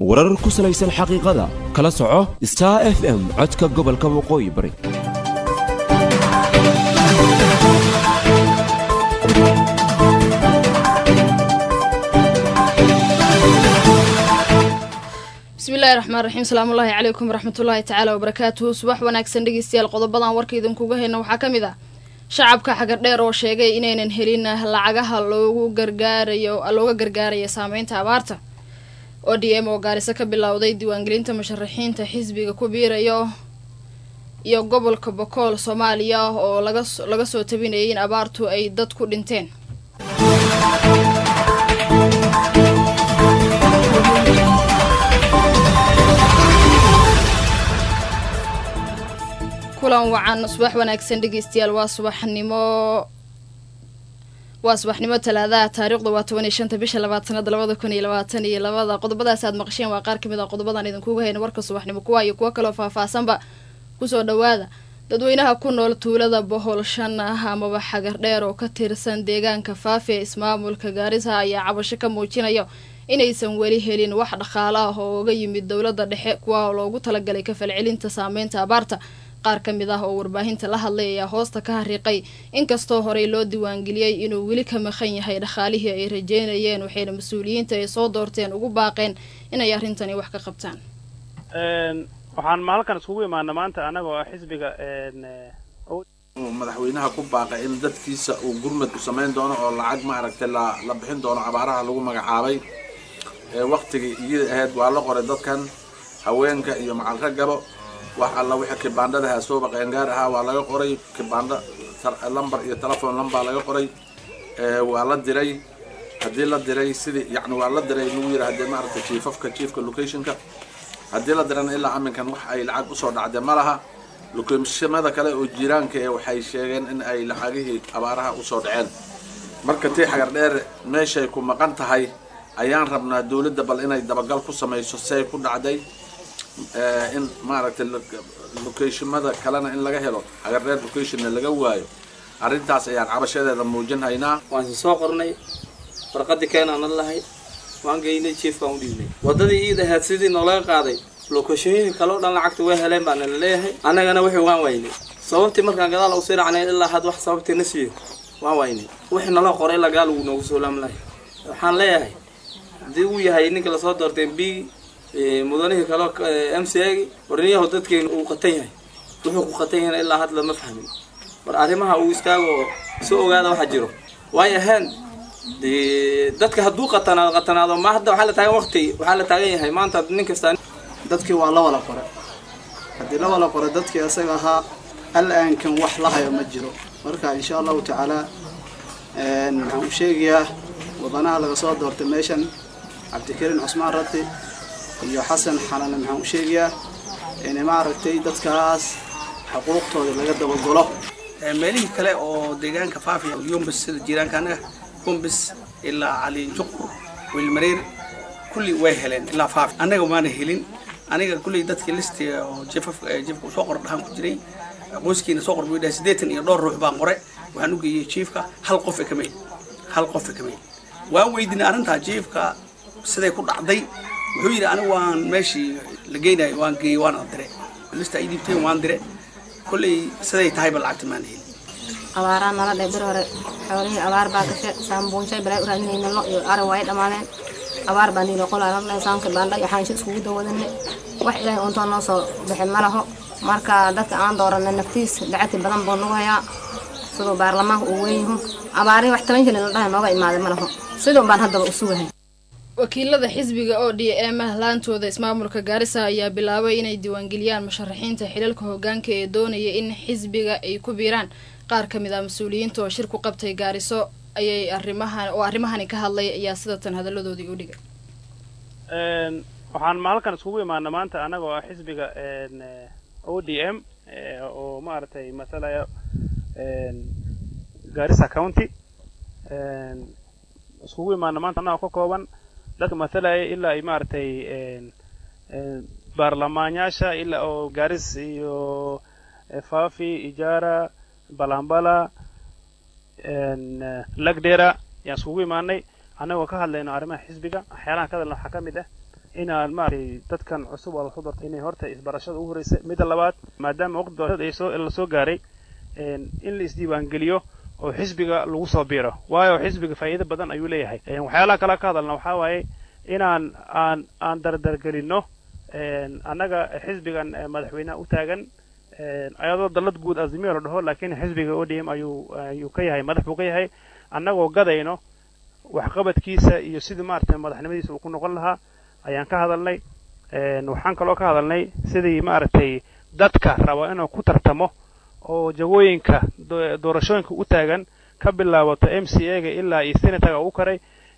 warar ku salaysan xaqiiqada kala soco star f m codka gobolka waqooyi bari bismillahi raxmaan raxiim salaamullaahi calaykum waraxmatullaahi tacaala wabarakaatuhu subax wanaagsan dhegeystayaal qodobadan warka idinkuga hayna waxaa ka mid ah shacabka xagardheer oo sheegay inaynan helin lacagaha loogu gargaarayo looga gargaaraya saameynta abaarta o d m oo gaariso ka bilowday diiwaangelinta musharaxiinta xisbiga ku biirayo iyo gobolka bokool soomaaliya oo laga soo tabinayay in abaartu ay dad ku dhinteen kulan wacan subax wanaagsan dhegeystayaal waa subaxnimo waa subaxnimo talaadaha taariikhda waa toban iyo shanta bisha labaad sanada labada kun iyo labaatan iyo labada qodobadaas aad maqasheen waa qaar kamid a qodobadan idinkuga hayna warka subaxnimo kuwa iyo kuwo kaloo faahfaahsanba kusoo dhawaada dadweynaha ku nool tuulada bohol shan ah amaba xagardheer oo ka tirsan deegaanka faafi ee ismaamulka gaarisa ayaa cabasho ka muujinayo inaysan weli helin wax dhaqaalo ah oo uga yimid dowladda dhexe kuwa loogu talagalay kafalcelinta saameynta abaarta qaar ka mid ah oo warbaahinta la hadlay ayaa hoosta ka hariiqay inkastoo horey loo diiwaangeliyey inuu weli ka maqan yahay dhaqaalihii ay rajeynayeen waxayna mas-uuliyiinta ay soo doorteen ugu baaqeen inay arrintani wax ka qabtaan waxaan maalkan iskugu imaana maanta anagoo ah xisbiga madaxweynaha ku baaqay in dadkiisa uu gurmad u samayn doono oo lacag maaragtay la la bixin doono abaaraha lagu magacaabay waktigii iyada ahayd waa la qoray dadkan haweenka iyo macalka gabo wax alla wixii kibaandhadaha sooba qeengaar ahaa waa laga qoray kibaandho lambar iyo telefon lambaa laga qoray waa la diray haddii la diray sidii yani waa la diray lagu yidhi hadee maaragtay jiifafka jiefka locationka haddii la dirana ilaa aminkan wax ay lacag usoo dhacday ma laha lokeeshimada kale oo jiiraanka ee waxay sheegeen in ay lacagihii abaaraha usoo dhaceen marka tii xagar dheer meeshay ku maqan tahay ayaan rabnaa dawladda bal inay dabagal ku samayso say ku dhacday in maaragtay locationmada kalena in laga helo xagardheer locationna laga waayo arrintaas ayaan cabashadeeda muujin haynaa waan si soo qornay warqadii keenaana lahay waan geynay jiefkaan u dhiibnay waddadii iid ahayd sidii noolaga qaaday lokashooyinka kale o dhan lacagta way heleen baana la leeyahay annagana wixii waan waynay sababtii markaan gadaal usii racnay ilaa had wax sababtii na siiyo waan waynay wixii nala qoray ilaa gadaal uu noogu soo laam lahay waxaan leeyahay haddii uu yahay ninka lasoo doortay b mudanihii kaleo m c a warniyaho dadkeenu uu qatan yahay wuxuu ku qatan yahayna ilaa had lama fahmin bar arrimaha uu istaago soo ogaada waxa jiro waayo ahaan de dadka hadduu qatanaado qatanaado ma hadda waxaa la taagan waqti waxaa la taagan yahay maanta nin kastaa dadkii waa la wada qoray haddii la wada qoray dadkii isaga ahaa al-aankan wax la hayo ma jiro marka insha allahu tacaala waxaan u sheegayaa wadanaha laga soo doortay meeshan cabdikariin cusmaan rati iyo xasan xanane maxaan u sheegayaa in maaragtay dadkaas xuquuqtooda laga dabagolo meelihii kale oo deegaanka faafiya yumbis sida jiiraanka anaga yumbis ilaa cali juqur wiilmareer kulli way heleen ilaa faafi annaga maana helin aniga kulley dadkii listiga oo jefaf jefka soo qor dhahaan ku jiray qoyskiina soo qor buu dhahay siddeetan iyo dhowr ruux baan qoray waxaan u geeyey jiefka hal qof e kamay hal qof e kamay waan weydiinay arrintaa jiefka siday ku dhacday wuxuu yidhi anigu waan meeshii la geynayo waan geeyey waan dire lista ay dhiibteen waan dire kolley siday tahayba lacagta maan helin abaaraa nala dhe bir hore xoolihii abaar baa gashe saambuunshay balaa u raadinayna lo iyo ari waa ay dhammaadeen abaar baa niilo qolaa labdhay saanka baandha iyo xaansho iskugu dawadanay wax ilaahay untoo noo soo bixin ma laho marka dadka aan dooranay naftiis lacagti badan buu nagu hayaa siduu baarlamaanka uu weynyahu abaarihi wax toban jilin la dhahay nooga imaaday ma laho sidun baan haddaba u sugahay wakiilada xisbiga oo d m ah laantooda ismaamulka gaarisa ayaa bilaabay inay diiwaangeliyaan musharaxiinta xilalka hogaanka ee doonaya in xisbiga ay ku biiraan qaar ka mid ah mas-uuliyiinta oo shir ku qabtay gaariso ayay arrimahan oo arrimahani ka hadlay ayaa sidatan hadalladoodii u dhigay waxaan maalkan iskugu imaana maanta anagoo ah xisbiga o d m oo maaragtay masalaya garissa county iskugu imaana maanta anagoo ka kooban dadka masalaya ilaa ay maaragtay baarlamaanyaasha ilaa oo garis iyo fafi ijara balambala lagdera yaan iskugu imaanay annagoo ka hadlayno arrimaha xisbiga waxyaalahan ka hadalna waxaa ka mid ah inaan maaragtay dadkan cusub oo lasoo dartay inay horta isbarashada ugu horreysa midda labaad maadaama waqti doorashada ay soo lasoo gaaray in la isdiiwaangeliyo oo xisbiga lagu soo biiro waayo xisbiga faa'iido badan ayuu leeyahay waxyaalaha kale ka hadalna waxaa waaye inaan aan aan dardargelinno annaga xisbigan madaxweyneha u taagan ayadoo dallad guud azimiyo la dhaho laakiin xisbiga odm ayuu ayuu ka yahay madax buu ka yahay annagoo gadayno waxqabadkiisa iyo sidii maaragtay madaxnimadiisa uu ku noqon lahaa ayaan ka hadalnay waxaan kaloo ka hadalnay sidii maaragtay dadka raba inuu ku tartamo oo jagooyinka doorashooyinka u taagan ka bilaabato m c a ga ilaa iyo senataga ugu karay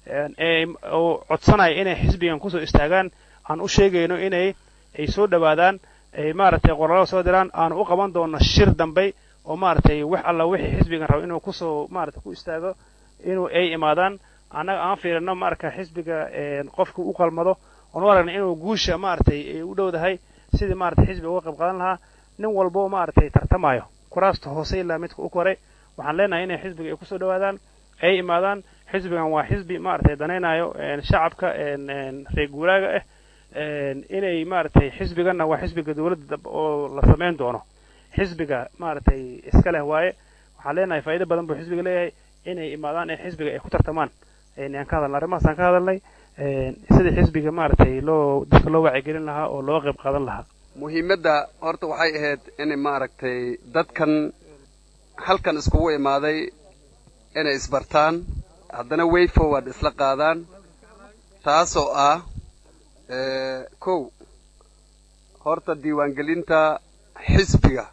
oo codsanaya inay xisbigan kusoo istaagaan aan u sheegayno inay ay soo dhowaadaan ay maaragtay qoralada soo diraan aanu u qaban doono shir dambey oo maaragtay wax alla wixii xisbigan rabo inuu kusoo maaragtay ku istaago inuu ay imaadaan annaga aan fiirino marka xisbiga qofka u qalmado oonu aragna inuu guusha maaragtay ay u dhowdahay sidii maaragtay xisbiga uga qayb qaadan lahaa nin walbo maaragtay tartamayo kuraasta hoose ilaa midka u koray waxaan leenahay inay xisbiga ay kusoo dhowaadaan ay imaadaan xisbigan waa xisbi maaragtay danaynayo shacabka reer guuraaga ah inay maaragtay xisbiganna waa xisbiga dowladda oo la samayn doono xisbiga maaragtay iska leh waaye waxaan leenahay faa'iido badan buu xisbiga leeyahay inay imaadaan ee xisbiga ay ku tartamaan ayaan ka hadalnay arrimahaasaan ka hadalnay sidii xisbiga maaragtay loo dadka loo wacyigelin lahaa oo loo qayb qaadan lahaa muhiimadda horta waxay ahayd in maaragtay dadkan halkan iskugu imaaday inay isbartaan haddana way forward isla qaadaan taasoo ah kow horta diiwaangelinta xisbiga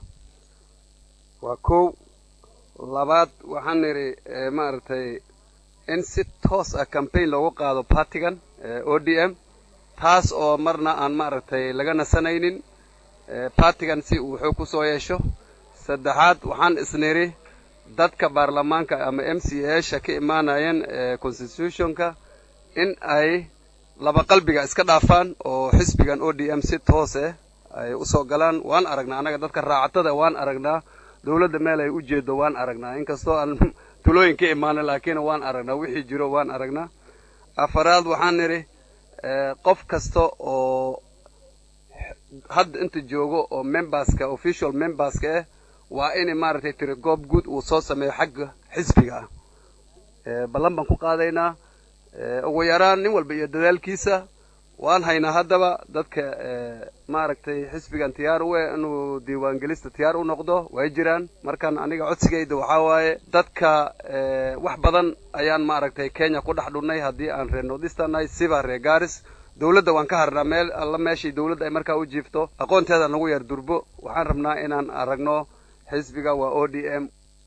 waa kow labaad waxaan nidhi maaragtay in si toos ah campaign loogu qaado partigan o d m taas oo marna aan maaragtay laga nasanaynin partigan si uu xoog ku soo yeesho saddexaad waxaan isnidhi dadka baarlamaanka ama m c asha ka imaanayeen constitutionka in ay laba qalbiga iska dhaafaan oo xisbigan o d m si toos ah ay usoo galaan waan aragnaa annaga dadka raacatada waan aragnaa dawladda meel ay u jeedo waan aragnaa inkastoo aan tulooyin ka imaanin laakiin waan aragnaa wixii jiro waan aragnaa afaraad waxaan nidhi qof kasta oo hadda inta joogo oo memberska official memberska ah waa in maaragtay tiri goob guud uu soo sameeyo xagga xisbiga ah ballan baan ku qaadaynaa ugu yaraan nin walba iyo dadaalkiisa waan haynaa haddaba dadka maaragtay xisbigan tiyaar u eh inuu diiwaangelista tiyaar u noqdo way jiraan markan aniga codsigayda waxaa waaye dadka wax badan ayaan maaragtay kenya ku dhex dhunnay haddii aan reer nordistanahay siba reer garis dawladda waan ka harnaa meel alla meeshii dawladda ay markaa u jiifto aqoonteeda nagu yar durbo waxaan rabnaa inaan aragno xisbiga waa o d m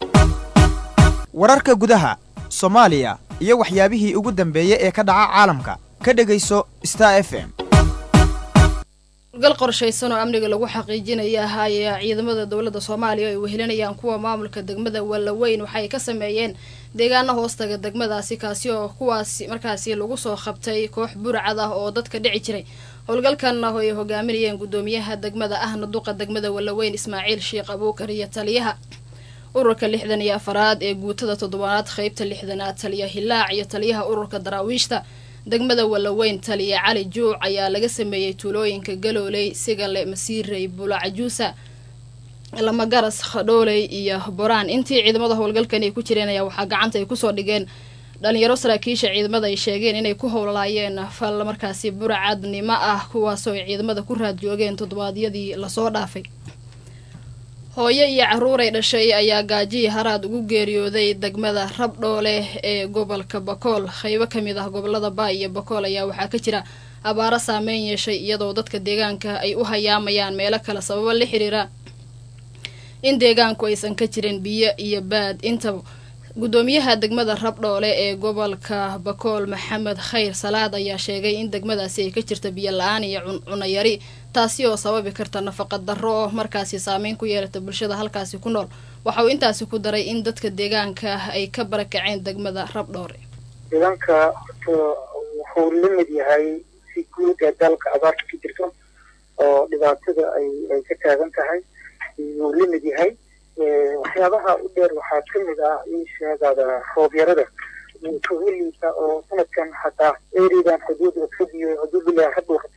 wararka gudaha soomaaliya iyo waxyaabihii ugu dambeeyey ee ka dhaca caalamka ka dhegayso star f m howlgal qorshaysan oo amniga lagu xaqiijinaya ayaa ciidamada dowladda soomaaliya ay wehelinayaan kuwa maamulka degmada wallaweyn waxay ka sameeyeen deegaana hoostaga degmadaasi kaasi oo kuwaasi markaasi lagu soo qabtay koox burcad ah oo dadka dhici jiray howlgalkan oo ay hogaaminayeen guddoomiyaha degmada ahna duqa degmada wallaweyn ismaaciil sheekh abuukar iyo taliyaha ururka lixdan iyo afaraad ee guutada toddobaad qeybta lixdanaad taliya hilaac iyo taliyaha ururka daraawiishta degmada wallaweyn taliya cali juuc ayaa laga sameeyey tuulooyinka galooley sigale masiirey bulacajuusa lamagaras khadhooley iyo boraan intii ciidamada howlgalkani ay ku jireen ayaa waxaa gacanta ay kusoo dhigeen dhalinyaro saraakiisha ciidamada ay sheegeen inay ku howlaayeen fal markaasi burcadnimo ah kuwaasoo ay ciidamada ku raad joogeen toddobaadyadii lasoo dhaafay hooyo iyo caruur ay dhashay ayaa gaajihii haraad ugu geeriyooday degmada rabdhoole ee gobolka bakool qaybo ka mid ah gobolada baay iyo bakool ayaa waxaa ka jira abaaro saameyn yeeshay iyadoo dadka deegaanka ay u hayaamayaan meelo kale sababo la xiriira in deegaanku aysan ka jirin biyo iyo baad intaba guddoomiyaha degmada rabdhoole ee gobolka bakool maxamed khayr salaad ayaa sheegay in degmadaasi ay ka jirta biyo la-aan iyo cunayari taasi oo sababi karta nafaqa darro oo markaasi saameyn ku yeelata bulshada halkaasi ku nool waxa uu intaasi ku daray in dadka deegaanka ay ka barakaceen degmada rabdhoore deegaanka horta wuxuu la mid yahay si guud ee dalka abaarta ka jirto oo dhibaatada ay ay ka taagan tahay wuu la mid yahay waxyaabaha u dheer waxaa ka mid ah in sheegada roobyarada kugu liita oo sanadkan hataa eridan xuduud xuduud xuduudilah hadda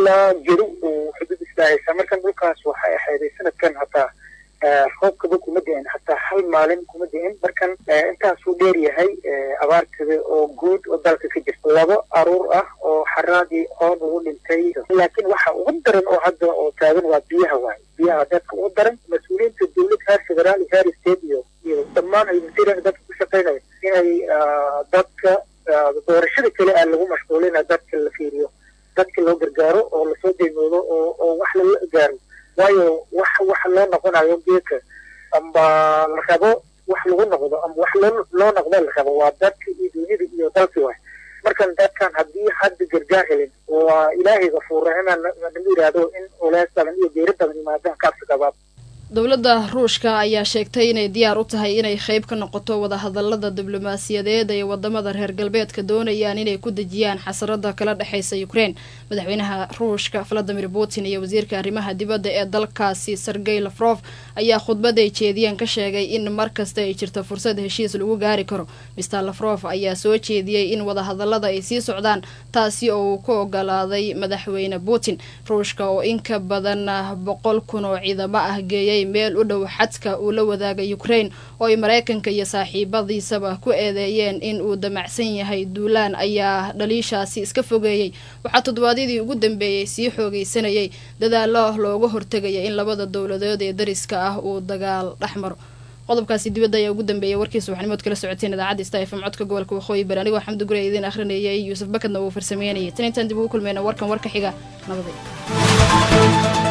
ilaa gedo uu xuduud islaahaysa markan dhulkaas waxay ahayday sanadkan hataa roobkaba kuma da-in hataa hal maalin kuma da-in markan intaasuu dheer yahay abaartada oo guud oo dalka ka jirta laba aruur ah oo xaraadii oon ugu dhintay laakiin waxa ugu daran oo hadda oo taagan waa biyaha waay biyaha dadka ugu daran mas-uuliyiinta dowlad heer federaal iyo heer state iyo iyo dhammaan ay masiiran dadka ku shaqaynaya inay dadka doorashada kale aan lagu mashquulina dadka la fiiriyo dadka loo gargaaro oo lasoo deymoodo oo oo wax lala gaaro waayo wax wax loo noqonayo geedka amba la rabo wax lagu noqdo amba wax loo loo noqdo la rabo waa dadka iyo dunyada iyo dalki waay markan dadkan haddii hadda gargaar helin waa ilaahay gafuur raximaan nagu yidhaahdo in olees badan iyo geeri badan yimaadaan kaabsi qabaab dowladda ruushka ayaa sheegtay inay diyaar u tahay inay qayb ka noqoto wadahadalada diblomaasiyadeed ee wadamada reer galbeedka doonayaan inay ku dejiyaan xasarada kala dhexeysa ukrein madaxweynaha ruushka valadimir putin iyo wasiirka arrimaha dibadda ee dalkaasi sergey lafrof ayaa khudbad ay jeediyeen ka sheegay in markasta ay jirto fursad heshiis lagu gaari karo mister lafrof ayaa soo jeediyey in wadahadalada ay sii socdaan taasi oo uu ku ogolaaday madaxweyne putin ruushka oo in ka badan boqol kun oo ciidamo ah geeyay meel u dhow xadka uu la wadaagay ukrain oo ay mareykanka iyo saaxiibadiisaba ku eedeeyeen in uu damacsan yahay duulaan ayaa dhaliishaasi iska fogeeyey waxaa toddobaadyadii ugu dambeeyey sii xoogeysanayay dadaalo looga hortegaya in labada dowladood ee dariska ah uu dagaal dhex maro qodobkaasi dibadda ayaa ugu dambeeyay warkiisa waxnimood kala socoteen idaacadda sta fm codka gobolka waqooyi bari anigoo xamdi gure idiin akhrinayay yuusuf bakadna uu farsameynayay tan intaan dib ugu kulmeyna warkan warka xiga nabaday